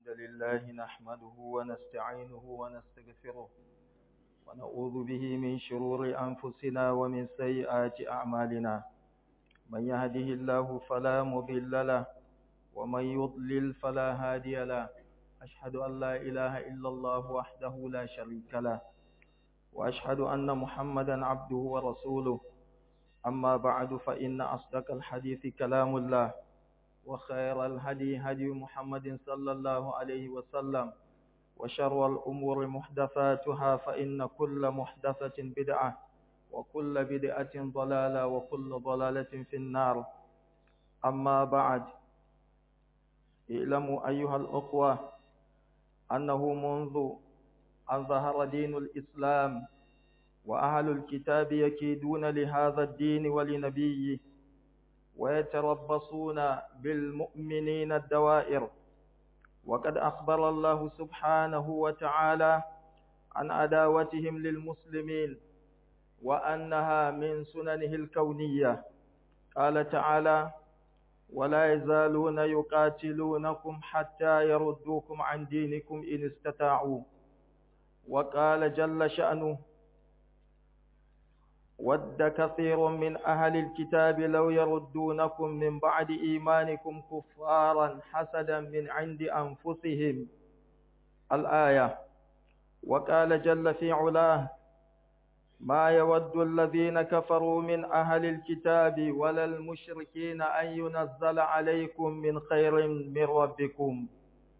الحمد لله نحمده ونستعينه ونستغفره ونعوذ به من شرور أنفسنا ومن سيئات أعمالنا من يهده الله فلا مضل له ومن يضلل فلا هادي له أشهد أن لا إله إلا الله وحده لا شريك له وأشهد أن محمدا عبده ورسوله أما بعد فإن أصدق الحديث كلام الله وخير الهدي هدي محمد صلى الله عليه وسلم وشر الأمور محدثاتها فإن كل محدثة بدعة وكل بدعة ضلالة وكل ضلالة في النار أما بعد اعلموا أيها الأخوة أنه منذ أن ظهر دين الإسلام وأهل الكتاب يكيدون لهذا الدين ولنبيه ويتربصون بالمؤمنين الدوائر وقد أخبر الله سبحانه وتعالى عن عداوتهم للمسلمين وأنها من سننه الكونية قال تعالى ولا يزالون يقاتلونكم حتى يردوكم عن دينكم إن استطاعوا وقال جل شأنه ود كثير من أهل الكتاب لو يردونكم من بعد إيمانكم كفارا حسدا من عند أنفسهم الآية وقال جل في علاه ما يود الذين كفروا من أهل الكتاب ولا المشركين أن ينزل عليكم من خير من ربكم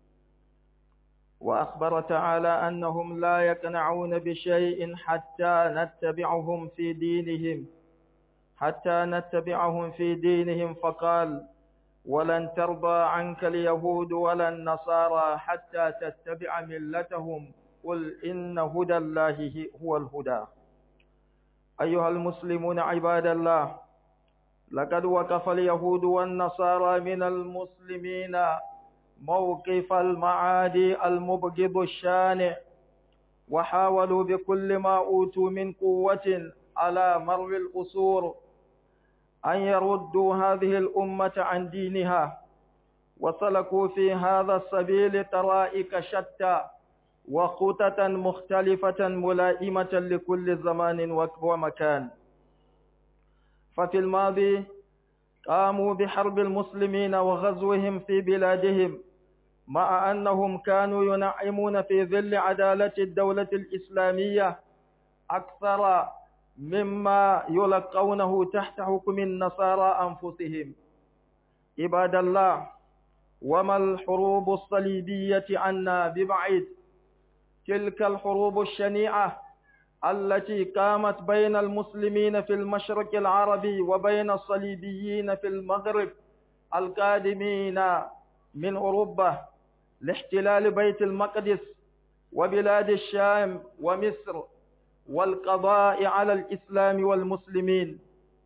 وأخبر تعالى أنهم لا يقنعون بشيء حتى نتبعهم في دينهم حتى نتبعهم في دينهم فقال ولن ترضى عنك اليهود ولا النصارى حتى تتبع ملتهم قل إن هدى الله هو الهدى أيها المسلمون عباد الله لقد وقف اليهود والنصارى من المسلمين موقف المعادي المبغض الشانع وحاولوا بكل ما أوتوا من قوة على مر الأسور أن يردوا هذه الأمة عن دينها وسلكوا في هذا السبيل طرائق شتى وخططا مختلفة ملائمة لكل زمان ومكان ففي الماضي قاموا بحرب المسلمين وغزوهم في بلادهم مع أنهم كانوا ينعمون في ظل عدالة الدولة الإسلامية أكثر مما يلقونه تحت حكم النصارى أنفسهم عباد الله وما الحروب الصليبية عنا ببعيد تلك الحروب الشنيعة التي قامت بين المسلمين في المشرق العربي وبين الصليبيين في المغرب القادمين من أوروبا لاحتلال بيت المقدس وبلاد الشام ومصر والقضاء على الإسلام والمسلمين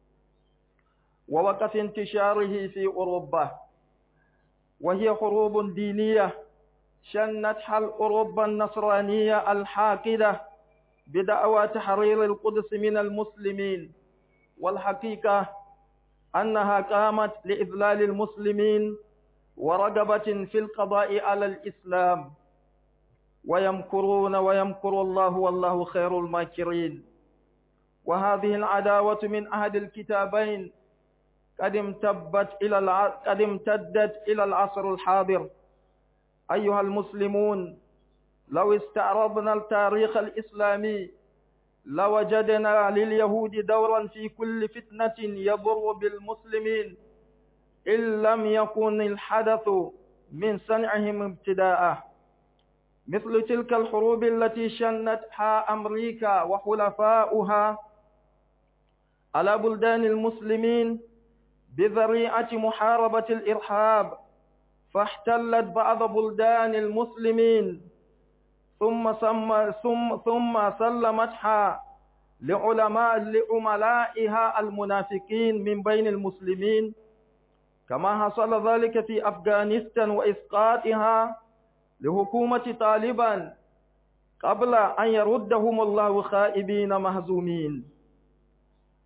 ووقف انتشاره في أوروبا وهي حروب دينية شنتها الأوروبا النصرانية الحاقدة بدعوى تحرير القدس من المسلمين والحقيقة أنها قامت لإذلال المسلمين ورغبة في القضاء على الإسلام ويمكرون ويمكر الله والله خير الماكرين وهذه العداوة من أحد الكتابين قد امتدت إلى الع... قد امتدت إلى العصر الحاضر أيها المسلمون لو استعرضنا التاريخ الإسلامي لوجدنا لليهود دورا في كل فتنة يضر بالمسلمين إن لم يكن الحدث من صنعهم ابتداء مثل تلك الحروب التي شنتها أمريكا وحلفاؤها على بلدان المسلمين بذريعة محاربة الإرهاب فاحتلت بعض بلدان المسلمين ثم ثم ثم, ثم سلمتها لعلماء لعملائها المنافقين من بين المسلمين كما حصل ذلك في أفغانستان وإسقاطها لحكومة طالبان قبل أن يردهم الله خائبين مهزومين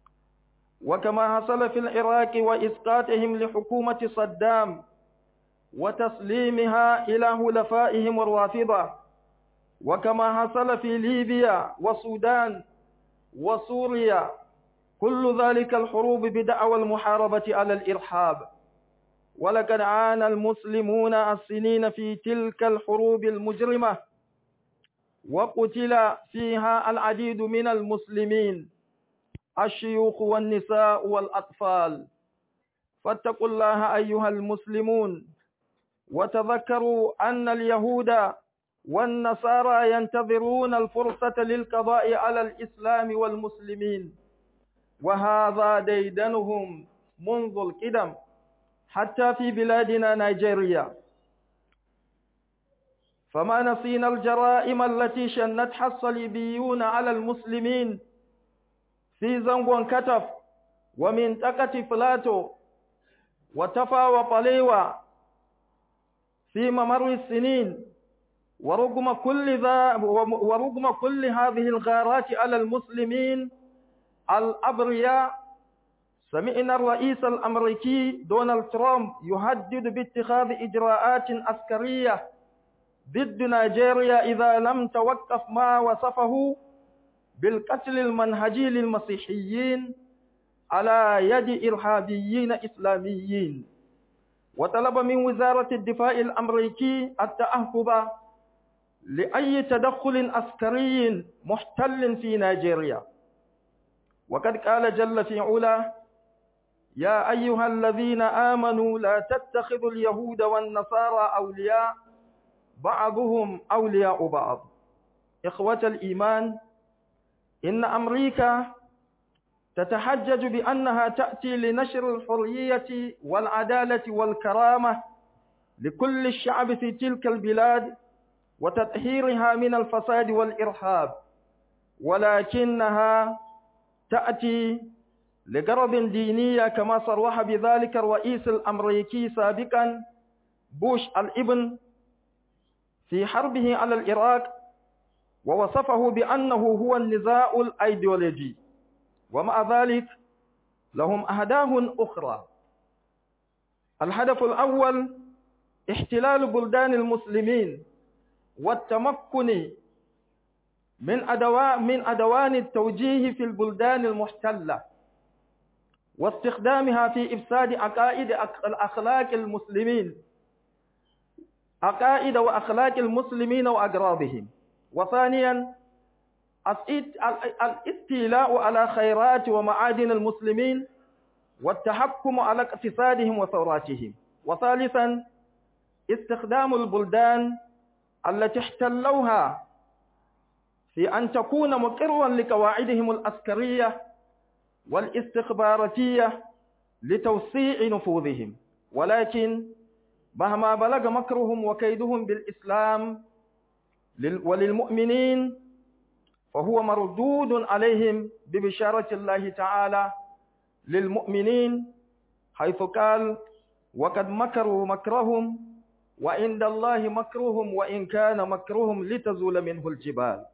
وكما حصل في العراق وإسقاطهم لحكومة صدام وتسليمها إلى هلفائهم الرافضة وكما حصل في ليبيا والسودان وسوريا كل ذلك الحروب بدعوى المحاربة على الإرهاب ولقد عانى المسلمون السنين في تلك الحروب المجرمة وقتل فيها العديد من المسلمين الشيوخ والنساء والأطفال فاتقوا الله أيها المسلمون وتذكروا أن اليهود والنصارى ينتظرون الفرصة للقضاء على الإسلام والمسلمين وهذا ديدنهم منذ القدم حتى في بلادنا نيجيريا فما نسينا الجرائم التي شنتها الصليبيون على المسلمين في زنغون كتف ومنطقة فلاتو وتفا وطليوة في ممر السنين ورغم كل ذا ورغم كل هذه الغارات على المسلمين الأبرياء سمعنا الرئيس الأمريكي دونالد ترامب يهدد باتخاذ إجراءات عسكرية ضد نيجيريا إذا لم توقف ما وصفه بالقتل المنهجي للمسيحيين على يد إرهابيين إسلاميين وطلب من وزارة الدفاع الأمريكي التأهب لأي تدخل عسكري محتل في نيجيريا وقد قال جل في علا يا أيها الذين آمنوا لا تتخذوا اليهود والنصارى أولياء بعضهم أولياء بعض إخوة الإيمان إن أمريكا تتحجج بأنها تأتي لنشر الحرية والعدالة والكرامة لكل الشعب في تلك البلاد وتطهيرها من الفساد والإرهاب ولكنها تأتي لغرض دينية كما صرح بذلك الرئيس الأمريكي سابقا بوش الابن في حربه على العراق ووصفه بأنه هو النزاع الأيديولوجي ومع ذلك لهم أهداف أخرى الهدف الأول احتلال بلدان المسلمين والتمكن من أدواء من أدوان التوجيه في البلدان المحتلة واستخدامها في إفساد عقائد الأخلاق المسلمين عقائد وأخلاق المسلمين وأقرابهم وثانيا الاستيلاء على خيرات ومعادن المسلمين والتحكم على اقتصادهم وثوراتهم وثالثا استخدام البلدان التي احتلوها في أن تكون مقرا لقواعدهم العسكرية والاستخباراتية لتوسيع نفوذهم ولكن مهما بلغ مكرهم وكيدهم بالإسلام وللمؤمنين فهو مردود عليهم ببشارة الله تعالى للمؤمنين حيث قال وقد مكروا مكرهم وعند الله مكرهم وإن كان مكرهم لتزول منه الجبال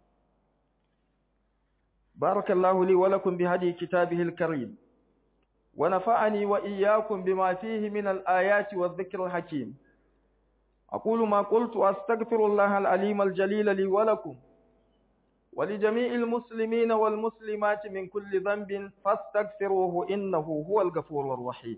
بارك الله لي ولكم بهدي كتابه الكريم ونفعني وإياكم بما فيه من الآيات والذكر الحكيم أقول ما قلت وأستغفر الله العليم الجليل لي ولكم ولجميع المسلمين والمسلمات من كل ذنب فاستغفروه إنه هو الغفور الرحيم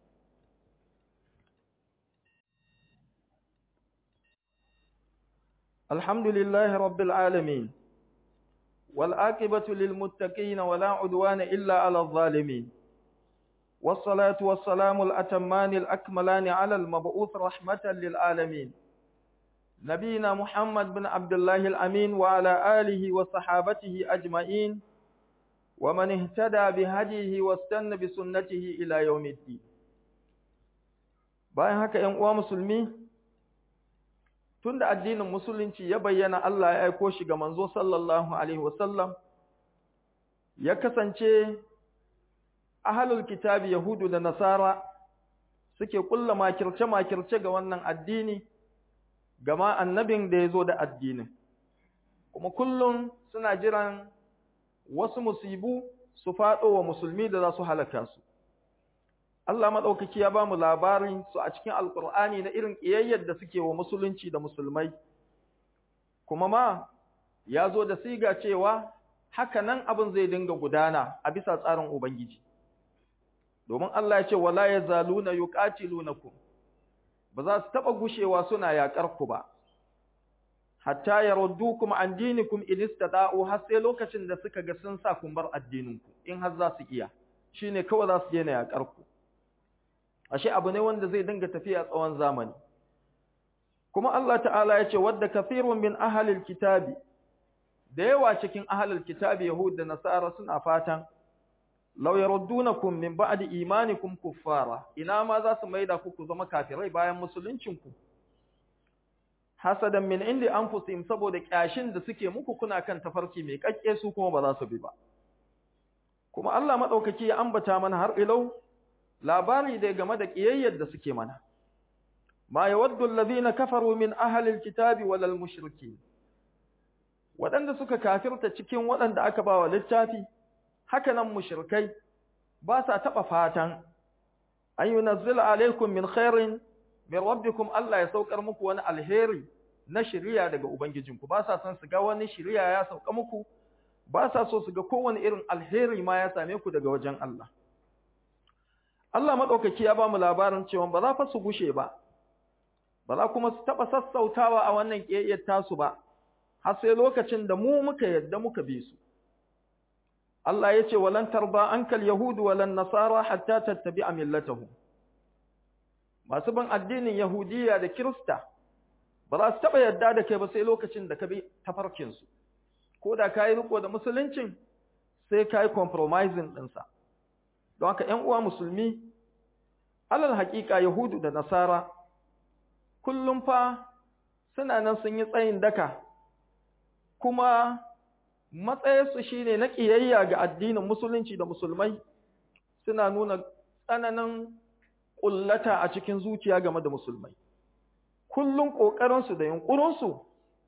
الحمد لله رب العالمين والآكبة للمتقين ولا عدوان إلا على الظالمين والصلاة والسلام الأتمان الأكملان على المبعوث رحمة للعالمين نبينا محمد بن عبد الله الأمين وعلى آله وصحابته أجمعين ومن اهتدى بهديه واستنى بسنته إلى يوم الدين bayan haka ‘yan uwa musulmi tunda addinin musulunci ya bayyana Allah ya aiko shi ga manzo sallallahu alaihi wasallam ya kasance ahalul kitabi yahudu da nasara suke kulla makirce makirce ga wannan addini gama annabin da ya zo da addinin kuma kullum suna jiran wasu musibu su faɗo wa musulmi da za su halaka su Allah maɗaukaki ya ba mu labarin su a cikin Alƙur'ani na irin ƙiyayyar da suke wa musulunci da musulmai, kuma ma ya zo da siga cewa haka nan abin zai dinga gudana a bisa tsarin Ubangiji. Domin Allah ya ce, Wala ya zaluna yuqatilunakum ba za su taɓa gushewa suna yaƙar ku ba, hatta ya kuma an dinikum in istata'u har sai lokacin da suka ga sun sa kun bar addininku, in har za su iya, shi ne kawai za su daina yaƙar ku. ashe abu ne wanda zai dinga tafiya tsawon zamani kuma Allah ta'ala ya ce wadda kafirun min ahalil kitabi da yawa cikin ahalil kitabi yahud da nasara suna fatan law yaruddunakum min ba'di imanikum kuffara ina ma za su maida ku ku zama kafirai bayan musuluncin ku hasadan min indi anfusihim saboda kyashin da suke muku kuna kan tafarki mai kakke su kuma ba za su bi ba kuma Allah madaukaki ya ambata mana har ilau labari dai game da kiyayyar da suke mana ma yawaddu alladhina kafaru min ahli alkitabi wal mushrikeen wadanda suka kafirta cikin wadanda aka bawa littafi haka nan mushrikai ba sa taba fatan an yunazzila alaikum min khairin min rabbikum Allah ya saukar muku wani alheri na shari'a daga ubangijinku ba sa son su ga wani shari'a ya sauka muku ba sa so su ga kowane irin alheri ma ya same ku daga wajen Allah Allah maɗaukaki ya ba mu labarin cewa ba za fa su gushe ba, ba za kuma su taɓa sassautawa a wannan ƙiyayyar tasu ba, har sai lokacin da mu muka yadda muka bi su. Allah ya ce, walan tarba ankal Yahudu walan Nasara hatta tattabi a millatahu. Masu bin addinin Yahudiya da Kirista, ba za su taɓa yadda da kai ba sai lokacin da ka bi tafarkinsu. Ko da ka yi riko da musuluncin, sai ka yi compromising ɗinsa. don haka ‘yan uwa musulmi, alal haƙiƙa Yahudu da Nasara, kullum fa suna nan sun yi tsayin daka, kuma matsayarsu shi ne na ƙiyayya ga addinin musulunci da musulmai suna nuna tsananin ƙullata a cikin zuciya game da musulmai. Kullum ƙoƙarinsu da yunƙurinsu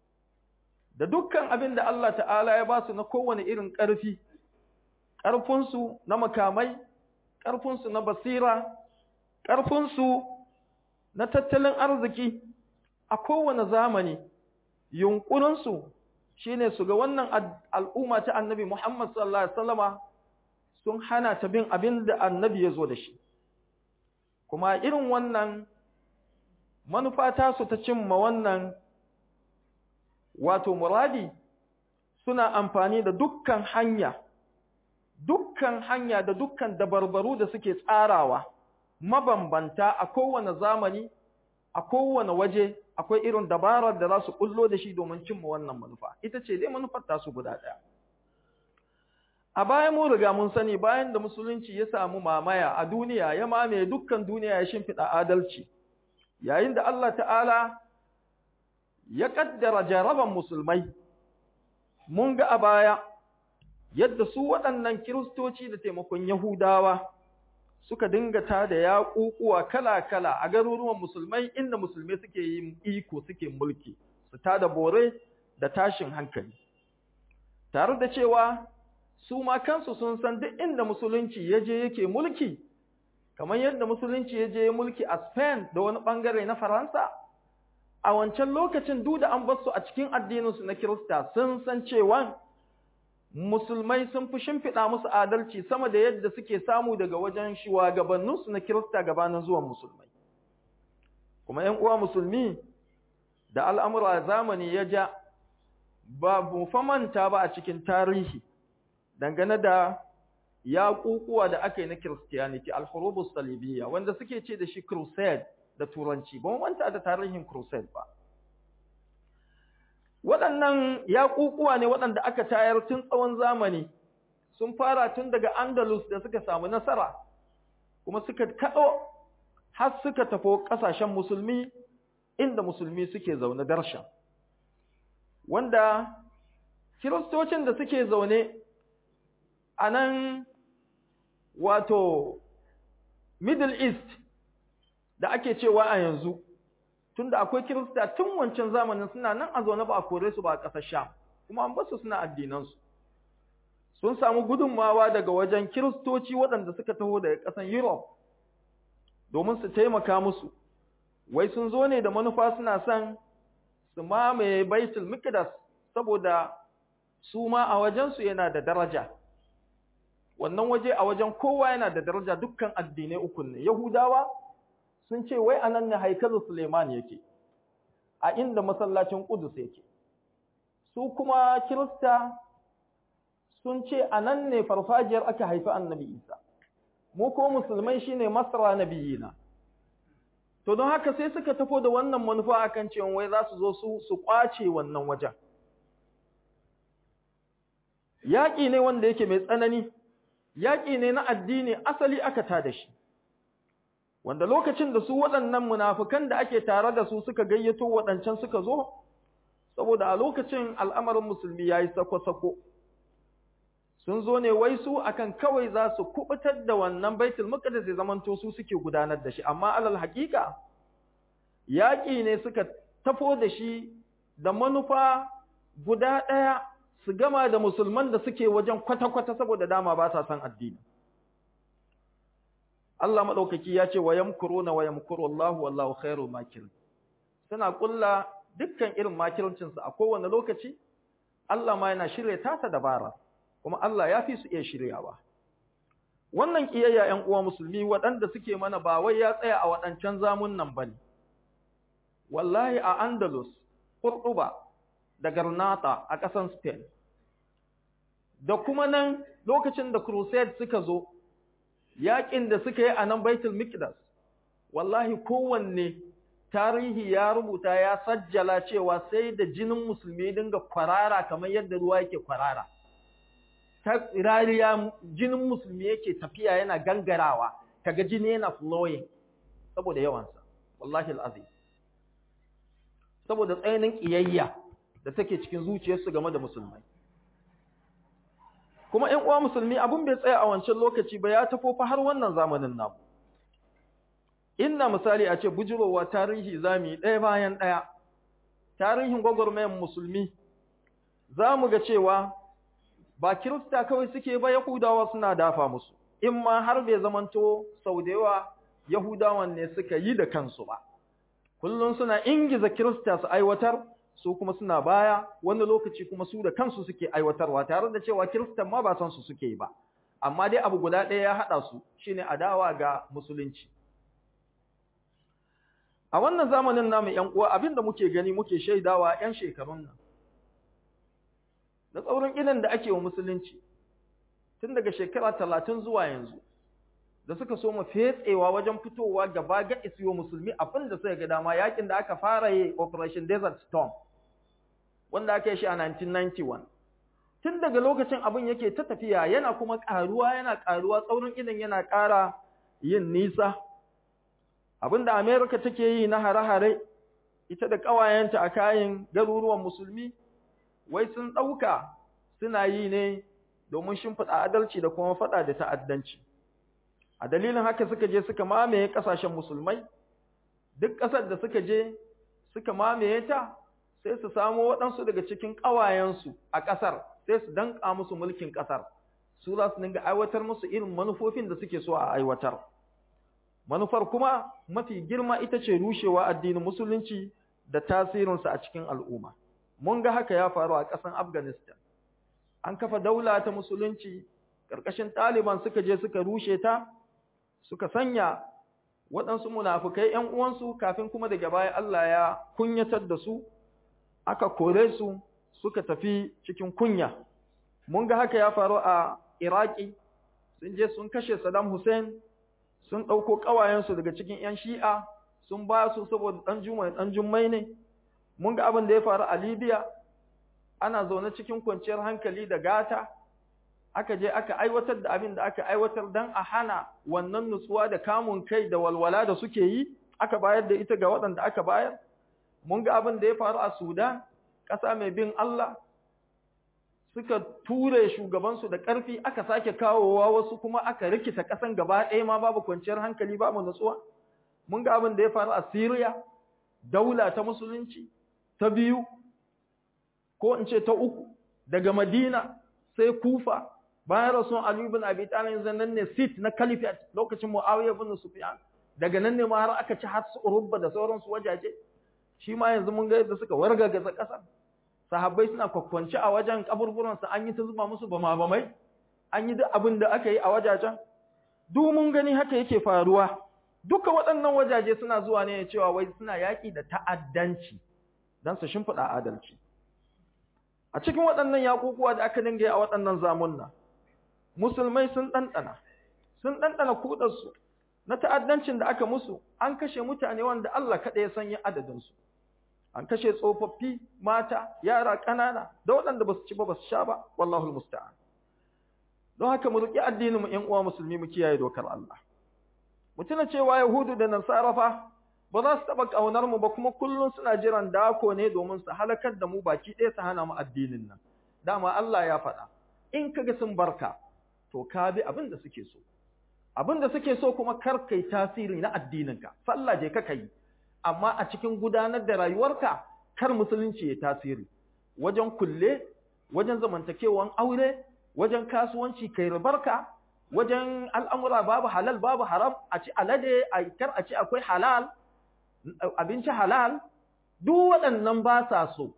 da dukkan abin da Allah ta'ala ya ba su na kowane irin ƙarfi, ƙarfinsu na makamai, ƙarfinsu na basira, ƙarfinsu na tattalin arziki a kowane zamani, yunƙurinsu shi ne su ga wannan al'umma ta annabi Muhammad sallallahu Alaihi Wasallama sun hana ta bin abin da annabi ya zo da shi. Kuma irin wannan manufa tasu ta cimma wannan wato muradi suna amfani da dukkan hanya. dukkan hanya da dukkan dabarbaru da suke tsarawa mabambanta a kowane zamani a kowane waje akwai irin dabarar da za su kullo da shi domin cimma wannan manufa ita ce dai manufar tasu guda ɗaya a bayan mu riga mun sani bayan da musulunci ya samu mamaya a duniya ya mamaye dukkan duniya ya shimfiɗa adalci yayin da Allah ta'ala ya kaddara jaraban musulmai mun ga a baya yadda su waɗannan kiristoci da taimakon Yahudawa suka dinga ta da yaƙuƙuwa kala-kala a garuruwan musulmai inda musulmai suke yin iko suke mulki su ta da bore da tashin hankali tare da cewa su ma kansu sun san duk inda musulunci ya je yake mulki kamar yadda musulunci ya je mulki a Spain da wani ɓangare na Faransa a wancan lokacin duk da an bar su a cikin addininsu na Kirista sun san cewa musulmai sun fi shimfiɗa musu adalci sama da yadda suke samu daga wajen shugabanninsu na Kirista gabanin zuwan musulmai. Kuma ‘yan uwa musulmi da al'amura zamani ya ja, ba mu manta ba a cikin tarihi dangane da yaƙuƙuwa da aka yi na Kiristiyaniti, al-Hurubus Salibiyya, wanda suke ce da shi Crusade da Turanci, ba mu manta da tarihin Crusade ba. waɗannan yaƙuƙuwa ne waɗanda aka tayar tun tsawon zamani sun fara tun daga Andalus da suka samu nasara kuma suka kaɗo har suka tafo ƙasashen musulmi inda musulmi suke zaune darshan wanda kiristocin da suke zaune a nan wato Middle East da ake cewa a yanzu tunda akwai kirista tun wancan zamanin suna nan a zaune ba a kore su ba a ƙasar Sham kuma an basu suna addinansu sun samu gudunmawa daga wajen kiristoci waɗanda suka taho daga ƙasar Europe domin su taimaka musu wai sun zo ne da manufa suna son su mamaye baitul miqdas saboda su ma a wajensu yana da daraja wannan waje a wajen kowa yana da daraja dukkan addinai uku ne yahudawa sun ce wai anan ne haikalu suleiman yake a inda masallacin qudus yake su kuma kirista sun ce anan ne farfajiyar aka haifi annabi isa mu ko musulmai shine masra nabiyina to don haka sai suka tafo da wannan manufa akan cewa wai za su zo su su kwace wannan wajen yaƙi ne wanda yake mai tsanani yaƙi ne na addini asali aka ta da shi wanda lokacin da su waɗannan munafukan da ake tare da su suka gayyato waɗancan suka zo saboda a lokacin al'amarin musulmi yayi sako-sako sun zo ne wai su akan kawai za su kubutar da wannan baitul maqdis ya zamanto su suke gudanar da shi amma alal haƙiƙa yaƙi ne suka tafo da shi da manufa guda ɗaya su gama da musulman da suke wajen kwata-kwata saboda dama ba sa son addini Allah maɗaukaki ya ce wa yamkuruna wa yamkuru Allah wallahu khairul makir suna kulla dukkan irin makircin su a kowane lokaci Allah ma yana shirye tasa dabara kuma Allah ya fi su iya shiryawa wannan kiyayya ƴan uwa musulmi waɗanda suke mana ba wai ya tsaya a waɗancan zamun nan bane wallahi a Andalus Qurtuba da Garnata a ƙasan Spain da kuma nan lokacin da Crusade suka zo yaƙin da suka yi a nan Baitul Miqdas wallahi kowanne tarihi ya rubuta ya sajjala cewa sai da jinin musulmi dinga kwarara kamar yadda ruwa yake kwarara ta rariya jinin musulmi yake tafiya yana gangarawa kaga jini yana flowing saboda yawansa wallahi alazim saboda tsayin kiyayya da take cikin zuciyarsu game da musulmai kuma ƴan uwa musulmi abun bai tsaya a wancan lokaci ba ya tafo fa har wannan zamanin namu inna misali a ce bujurowa tarihi zamu ɗaya bayan ɗaya tarihin gwagwarmayan musulmi za mu ga cewa ba kirista kawai suke ba yahudawa suna dafa musu in ma har bai zamanto sau da yawa yahudawan ne suka yi da kansu ba kullum suna ingiza kirista su aiwatar su kuma suna baya wani lokaci kuma su da kansu suke aiwatarwa tare da cewa kiristan ma ba san su suke yi ba amma dai abu guda ɗaya ya haɗa su shine adawa ga musulunci a wannan zamanin namu ƴan uwa abinda muke gani muke shaidawa ƴan shekarun nan da tsaurin idan da ake wa musulunci tun daga shekara talatin zuwa yanzu da suka so mu fetsewa wajen fitowa gaba ga isiyo musulmi abin da suka ga dama yakin da aka fara yi operation desert storm wanda aka yi shi a 1991 tun daga lokacin abin yake ta tafiya yana kuma karuwa yana karuwa tsaurin idan yana ƙara yin nisa abin da america take yi na hare-hare ita da ƙawayenta a kayan garuruwan musulmi wai sun ɗauka suna yi ne domin shimfiɗa adalci da kuma faɗa da ta'addanci a dalilin haka suka je suka mamaye ƙasashen musulmai duk ƙasar da suka je suka mamaye ta sai su samo waɗansu daga cikin ƙawayensu a ƙasar sai su danƙa musu mulkin ƙasar su za su dinga aiwatar musu irin manufofin da suke so a aiwatar manufar kuma mafi girma ita ce rushewa addinin musulunci da tasirinsa a cikin al'umma mun ga haka ya faru a ƙasar afghanistan an kafa daula ta musulunci ƙarƙashin ɗaliban suka je suka rushe ta suka sanya waɗansu munafukai ‘yan uwansu kafin kuma daga baya Allah ya kunyatar da su, aka kore su suka tafi cikin kunya. Mun ga haka ya faru a Iraki, sun je sun kashe Saddam Hussein, sun ɗauko ƙawayensu daga cikin ‘yan shi'a, sun ba su saboda ɗan jumai ɗan jummai ne. Mun ga abin da ya faru a Libya, ana zaune cikin kwanciyar hankali da gata, aka je aka aiwatar da abin da aka aiwatar don a hana wannan nutsuwa da kamun kai da walwala da suke yi aka bayar da ita ga waɗanda aka bayar mun ga abin da ya faru a Sudan ƙasa mai bin Allah suka ture shugabansu da ƙarfi aka sake kawowa wasu kuma aka rikita ƙasan gaba ɗaya ma babu kwanciyar hankali babu nutsuwa mun ga abin da ya faru a Syria daula ta musulunci ta biyu ko in ce ta uku daga Madina sai Kufa bayan rasul Ali ibn Abi Talib zannan ne sit na caliphate lokacin Muawiya ibn Sufyan daga nan ne ma har aka ci har su urubba da sauransu wajaje shi ma yanzu mun ga yadda suka wargaza ƙasar sahabbai suna kwakwance a wajen kaburburansu an yi ta zuba musu bama bamai an yi duk abin da aka yi a wajajen duk mun gani haka yake faruwa duka waɗannan wajaje suna zuwa ne cewa wai suna yaƙi da ta'addanci don su shimfiɗa adalci a cikin waɗannan yaƙuƙuwa da aka dinga yi a waɗannan zamunna musulmai sun ɗanɗana sun ɗanɗana kuɗarsu na ta'addancin da aka musu an kashe mutane wanda Allah kaɗai ya sanya adadinsu an kashe tsofaffi mata yara ƙanana da waɗanda ba su ci ba ba su sha ba wallahu musta'an don haka mu riƙi addinin mu ƴan uwa musulmi mu kiyaye dokar Allah mu tuna cewa yahudu da nasara fa ba za su taɓa ƙaunar mu ba kuma kullum suna jiran dako ne domin su halakar da mu baki ɗaya su hana mu addinin nan dama Allah ya faɗa in kaga sun barka to ka bi abin da suke so abin da suke so kuma kar kai tasiri na addininka sallah je ka kai amma a cikin gudanar da rayuwarka kar musulunci ya tasiri wajen kulle wajen zamantakewan aure wajen kasuwanci kai ribarka wajen al'amura babu halal babu haram a ci alade a kar a ci akwai halal abinci halal duk waɗannan ba sa so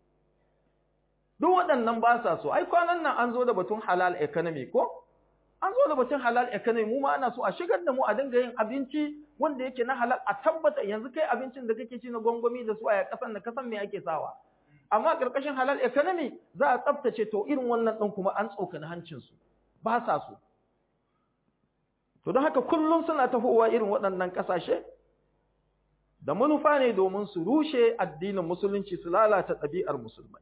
duk waɗannan ba sa so ai kwanan nan an zo da batun halal economy ko an zo da batun halal economy mu ma ana so a shigar da mu a dinga yin abinci wanda yake na halal a tabbata yanzu kai abincin da kake ci na gwangwami da su a kasan da kasan me ake sawa amma karkashin halal economy za a tsaftace to irin wannan din kuma an tsokani hancin su ba sa so to don haka kullum suna tafowa irin waɗannan ƙasashe da manufa ne domin su rushe addinin musulunci su lalata ɗabi'ar musulmai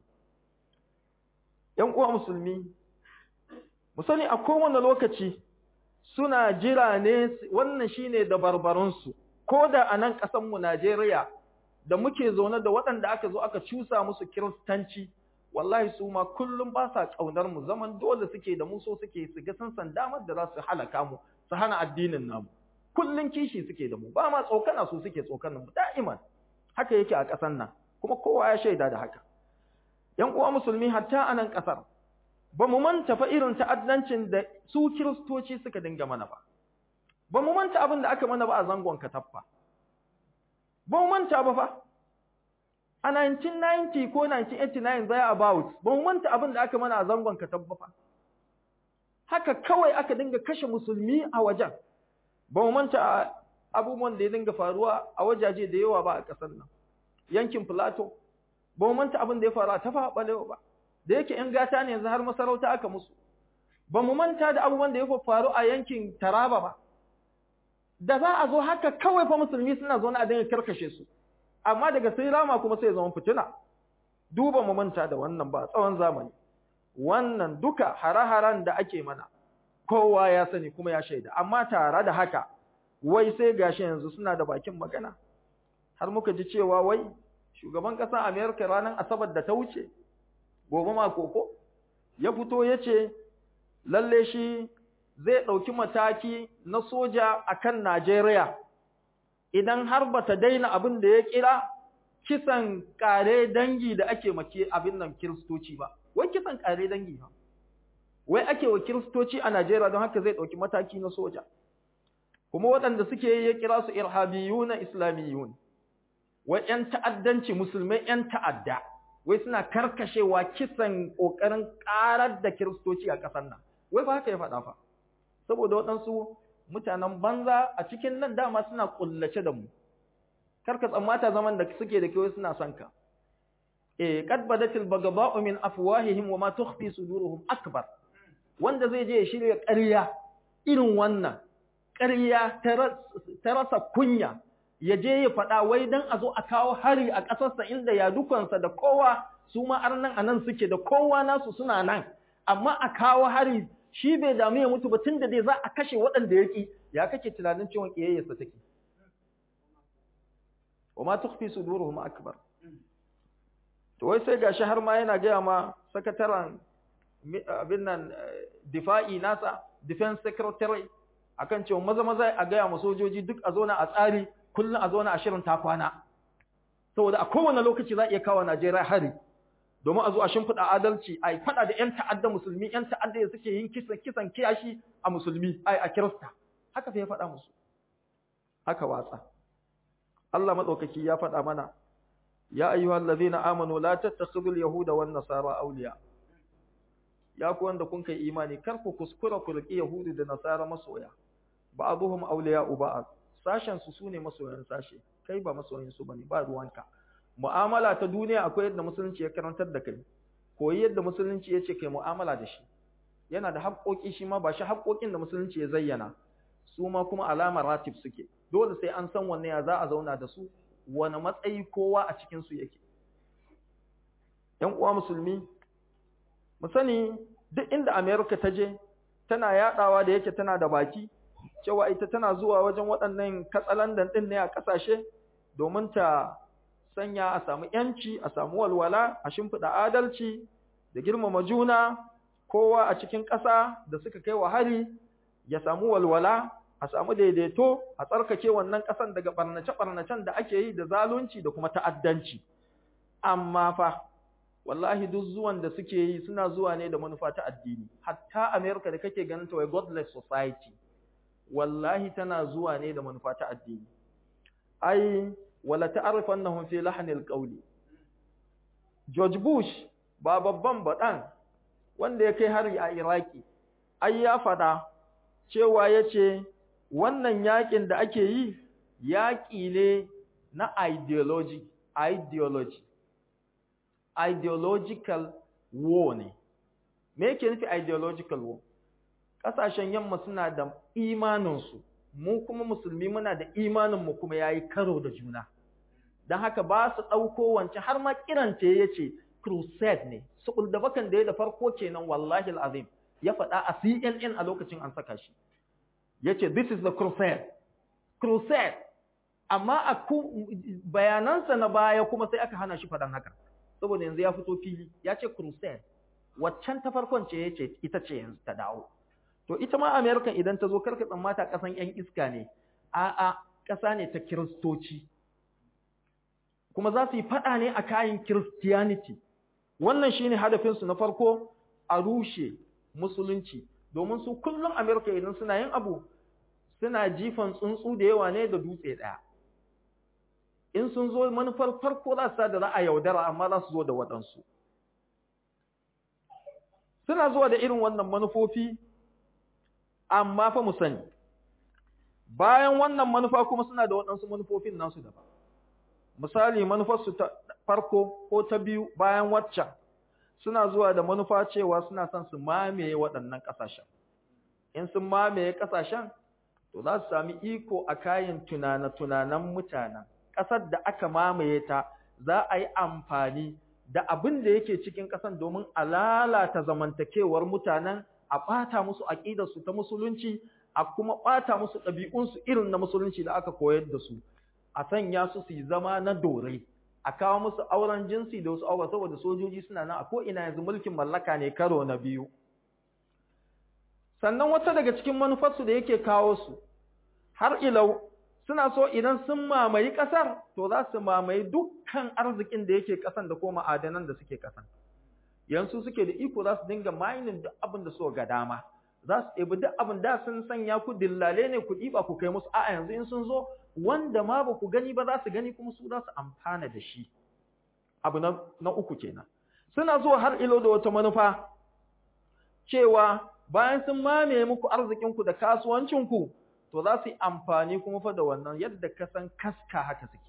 ‘yan uwa musulmi mu sani a kowane lokaci suna jira ne wannan shine da barbaransu ko da a nan ƙasanmu Najeriya da muke zaune da waɗanda aka zo aka cusa musu kiristanci wallahi su ma kullum ba sa ƙaunar mu zaman dole suke da mu so suke su ga sun san damar da za su halaka mu su hana addinin namu kullum kishi suke da mu ba ma tsokana su suke tsokanin mu da'iman haka yake a ƙasan nan kuma kowa ya shaida da haka ‘yan uwa musulmi hatta a nan ƙasar, ba mu manta fa irin ta'addancin da su kiristoci suka dinga mana ba, ba mu manta abin da aka mana ba a zangon kataffa, ba mu manta ba fa, a 1990 ko 1989 zai about, ba mu manta abin da aka mana a zangon kataffa fa. Haka kawai aka dinga kashe musulmi a wajen, ba mu manta abubuwan da ya dinga faruwa a wajaje da yawa ba a ƙasar nan, yankin Plateau, ba mu manta abin da ya faru a tafa balewa ba da yake ‘yan gata ne yanzu har masarauta aka musu ba mu manta da abubuwan da ya faru a yankin taraba ba da za a zo haka kawai fa musulmi suna zo na a dinga karkashe su amma daga sai rama kuma sai zama fitina duba mu manta da wannan ba tsawon zamani wannan duka hare-haren da ake mana kowa ya sani kuma ya shaida amma tare da haka wai sai gashi yanzu suna da bakin magana har muka ji cewa wai shugaban ƙasar Amerika ranar Asabar da ta wuce, gobe ma koko, ya fito ya ce, lalle shi zai ɗauki mataki na soja a kan Najeriya, idan har ba ta daina abin da ya kira kisan ƙare dangi da ake make abin nan kiristoci ba, wai kisan ƙare dangi ba. Wai ake wa kiristoci a Najeriya don haka zai ɗauki mataki na soja. Kuma waɗanda suke ya kira su irhabiyuna islamiyun. wai ‘yan ta'addanci musulmai ‘yan ta'adda, wai suna karkashewa kisan ƙoƙarin ƙarar da kiristoci a ƙasar nan, wai ba haka ya faɗa fa, saboda waɗansu mutanen banza a cikin nan dama suna ƙullace da mu, karka tsammata zaman da suke da kewa suna son ka. E, kad badatil bagaba'u min afwahihim wa ma tukhfi suduruhum akbar. Wanda zai je ya shirya ƙarya irin wannan, ƙarya ta rasa kunya, ya je ya faɗa wai don a zo a kawo hari a ƙasarsa inda ya dukansa da kowa su ma arnan a nan suke da kowa nasu suna nan amma a kawo hari shi bai damu ya mutu ba tun da dai za a kashe waɗanda ya ƙi ya kake tunanin ciwon ƙiyayyarsa take wa ma tukhfi suduruhum akbar to wai sai gashi har ma yana gaya ma sakataren abin nan difa'i nasa defense secretary akan cewa maza maza a gaya ma sojoji duk a zo na a tsari kullum a zauna a shirin ta kwana saboda a kowane lokaci za a iya kawo Najeriya hari domin a zo a shimfiɗa adalci a yi faɗa da 'yan ta'adda musulmi 'yan ta'adda da suke yin kisan kisan kiyashi a musulmi ai a kirista haka fa ya faɗa musu aka watsa Allah madaukaki ya faɗa mana ya ayyuhal ladhina amanu la tattakhidul yahuda wan nasara awliya ya ku wanda kun kai imani kar ku kuskura ku riki yahudu da nasara masoya ba'dhum awliya'u ba'd sashen su sune masoyan sashe kai ba masoyin su bane ba ruwanka mu'amala ta duniya akwai yadda musulunci ya karantar da kai koyi yadda musulunci ya ce kai mu'amala da shi yana da haƙoƙi shi ma ba shi haƙoƙin da musulunci ya zayyana su ma kuma alamar ratib suke dole sai an san wanne ya za a zauna da su wani matsayi kowa a cikin su yake ƴan uwa musulmi mu sani duk inda America ta je tana yadawa da yake tana da baki cewa ita tana zuwa wajen waɗannan katsalandan din ne a ƙasashe domin ta sanya a samu yanci a samu walwala a shimfiɗa adalci da girmama juna kowa a cikin ƙasa da suka kai wa hari ya samu walwala a samu daidaito a tsarkake wannan ƙasan daga ɓarnace-ɓarnacen da ake yi da zalunci da kuma ta'addanci amma fa wallahi duk zuwan da suke yi suna zuwa ne da manufa ta addini hatta America da kake ganin ta wai godless society wallahi tana zuwa ne da manufa ta addini ai wala ta'rifannahum fi lahnil qawli George Bush ba babban baɗan wanda ya kai hari a Iraki ai ya fada cewa yace wannan yakin da ake yi yaki ne na ideology ideology ideological war ne me yake nufi ideological war kasashen yamma suna da imaninsu mu kuma musulmi muna da imaninmu kuma yayi karo da juna don haka ba su ɗauko wancan har ma kiranta ya ce crusade ne su da bakan da ya da farko kenan wallahi al'azim ya faɗa a CNN a lokacin an saka shi ya ce this is the crusade crusade amma a bayanansa na baya kuma sai aka hana shi faɗan haka saboda yanzu ya fito fili ya ce crusade waccan ta farkon ce ya ce ita ce yanzu ta dawo to ita ma america idan ta zo karka tsammata ƙasan 'yan iska ne a'a ƙasa ne ta kiristoci kuma za su yi faɗa ne a kayan Christianity. Wannan shi ne hadafinsu na farko a rushe musulunci, domin su kullum Amerika idan suna yin abu suna jifan tsuntsu da yawa ne da dutse ɗaya. In sun zo manufar farko za su da za a yaudara amma za su zo da waɗansu. Suna zuwa da irin wannan manufofi, amma fa mu sani, bayan wannan manufa kuma suna da waɗansu manufofin nasu daban. misali manufarsu ta farko ko ta biyu bayan waccan suna zuwa da manufa cewa suna son su mamaye waɗannan ƙasashen in sun mamaye ƙasashen to za su sami iko a kayan tunane-tunanen mutanen ƙasar da aka mamaye ta za a yi amfani da abin da yake cikin ƙasan domin a lalata zamantakewar mutanen a ɓata musu aƙidarsu ta musulunci a kuma ɓata musu ɗabi'unsu irin na musulunci da aka koyar da su a sanya su su yi zama na dorai a kawo musu auren jinsi da wasu aure saboda sojoji suna nan a ko'ina yanzu mulkin mallaka ne karo na biyu sannan wata daga cikin manufarsu da yake kawo su har ilau suna so idan sun mamayi ƙasar to za su mamayi dukkan arzikin da yake ƙasan da ko ma'adanan da suke ƙasan yanzu suke da iko za su dinga mining duk abin da suka ga dama za su ɗebi duk abin da sun sanya ku dillale ne ku ɗiba ku kai musu a'a yanzu in sun zo wanda ma ba ku gani ba za su gani kuma su za su amfana da shi abu na, na uku kenan suna zuwa har ilo da wata manufa cewa bayan sun mamaye muku arzikinku da kasuwancinku to za su yi amfani kuma fa da wannan yadda ka san kaska haka suke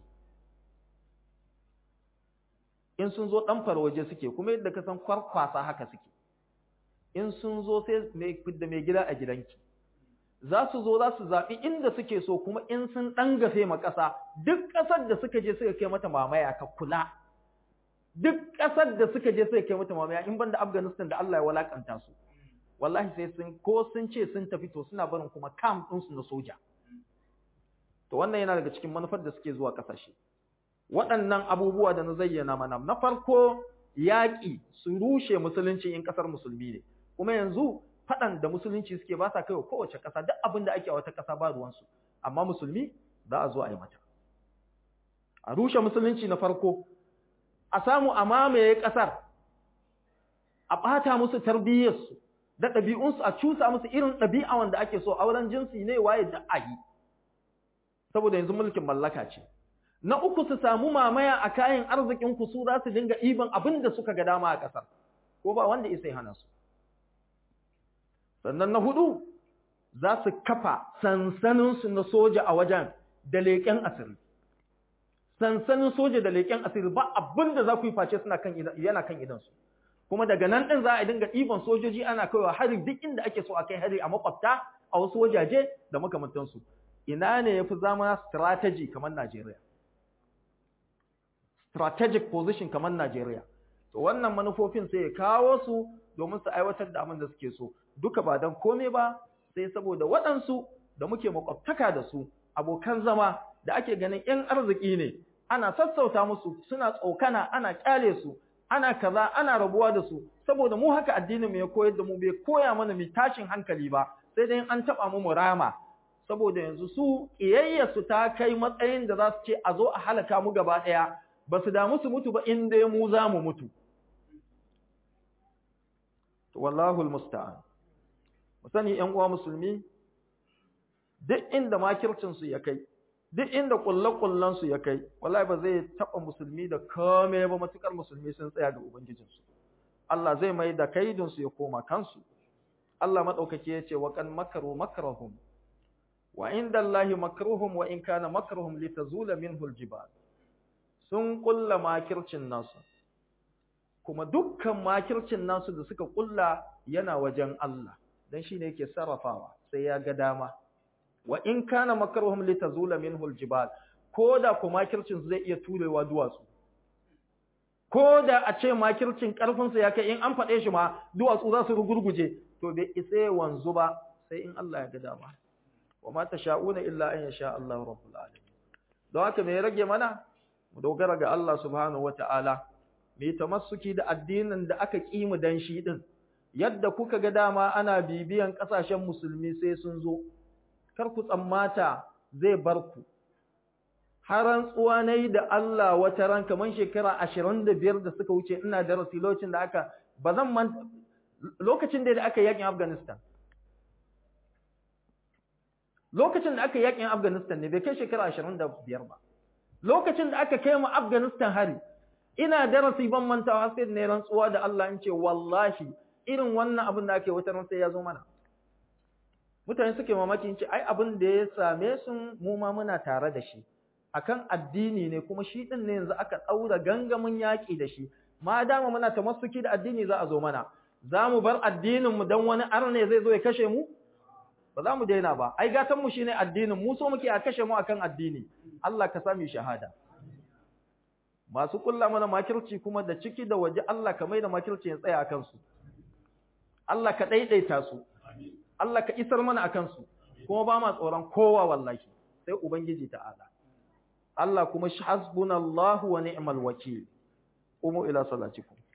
in sun zo ɗan waje suke kuma yadda ka san kwarkwasa haka suke in sun zo sai da mai gida a gidanki za su zo za su zaɓi inda suke so kuma in sun ɗan gafe ma ƙasa duk ƙasar da suka je suka kai mata mamaya ka kula duk ƙasar da suka je suka kai mata mamaya in banda Afghanistan da Allah ya walakanta su wallahi sai sun ko sun ce sun tafi to suna barin kuma camp ɗinsu na soja to wannan yana daga cikin manufar da suke zuwa ƙasashe waɗannan abubuwa da na zayyana mana na farko yaƙi su rushe musulunci in ƙasar musulmi ne kuma yanzu faɗan da musulunci suke ba sa kai wa kowace ƙasa duk abin da ake a wata ƙasa ba ruwansu amma musulmi za a zo a yi mata a rushe musulunci na farko a samu a mamaye ƙasar a ɓata musu tarbiyyarsu da ɗabi'unsu a cusa musu irin ɗabi'a wanda ake so auren jinsi ne waye da a yi saboda yanzu mulkin mallaka ce na uku su samu mamaya a kayan arzikin ku su za su dinga iban abin da suka ga dama a ƙasar ko ba wanda isai hana su sannan na hudu za su kafa sansaninsu na soja a wajen da leƙen asiri sansanin soja da leƙen asiri ba abin da za ku yi face suna kan yana kan idansu kuma daga nan ɗin za a dinga ɗiban sojoji ana kaiwa hari duk inda ake so a kai hari a makwabta a wasu wajaje da makamantansu ina ne ya fi zama strategy kamar Najeriya strategic position kamar Najeriya to wannan manufofin sai ya kawo su domin su aiwatar da abin da suke so duka ba don kome ba sai saboda waɗansu da muke makwabtaka da su abokan zama da ake ganin ‘yan arziki ne ana sassauta musu suna tsokana ana kyale su ana kaza ana rabuwa da su saboda mu haka addinin mu ya koyar da mu bai koya mana mu tashin hankali ba sai dai an taba mu murama saboda yanzu su kiyayya su ta kai matsayin da za su ce a zo a halaka mu gaba daya ba su damu su mutu ba in dai mu za mu mutu wallahu almusta'an mu sani ƴan uwa musulmi duk inda makircin su ya kai duk inda kullakullan su ya kai wallahi ba zai taba musulmi da kome ba matukar musulmi sun tsaya ga ubangijin su Allah zai mai da kaidin su ya koma kansu Allah madaukake ya ce wa kan makaru makrahum wa inda Allahi makruhum wa in kana makruhum litazula minhu aljibal sun kulla makircin nasu kuma dukkan makircin nasu da suka kulla yana wajen Allah dan shine yake sarrafawa sai ya ga dama wa in kana makruhum litazula minhu aljibal koda ko makircin zai iya turewa duwatsu koda a ce makircin karfin sa ya kai in an fade shi ma duwatsu za su rugurguje to bai isa wanzu ba sai in Allah ya ga dama wa ma tasha'una illa an yasha Allah rabbul alamin don haka me rage mana mu dogara ga Allah subhanahu wataala mu tamassuki da addinin da aka ki mu dan shi din yadda kuka ga dama ana bibiyan kasashen musulmi sai sun zo kar ku tsammata zai bar ku har tsuwa na yi da Allah wata ran kamar shekara ashirin da biyar da suka wuce ina darasi lokacin da aka ba zan man lokacin da aka yakin Afghanistan lokacin da aka yakin Afghanistan ne bai kai shekara ashirin da biyar ba lokacin da aka kai mu Afghanistan hari ina darasi ban mantawa sai ne rantsuwa da Allah in ce wallahi irin wannan abin da ake wata ran sai ya zo mana mutane suke mamakin ce ai abin da ya same su mu ma muna tare da shi akan addini ne kuma shi din ne yanzu aka daura gangamin yaki da shi ma dama muna tamassuki da addini za a zo mana za mu bar addinin mu dan wani arne zai zo ya kashe mu ba za mu daina ba ai gatan mu shine addinin mu so muke a kashe mu akan addini Allah ka sami shahada masu kulla mana makirci kuma da ciki da waje Allah ka mai da makirci ya tsaya akan su Allah ka daidaita su Allah ka isar mana akan su kuma ba ma tsoron kowa wallahi sai ubangiji ta'ala Allah kuma hasbunallahu wa ni'mal wakil umu ila salatikum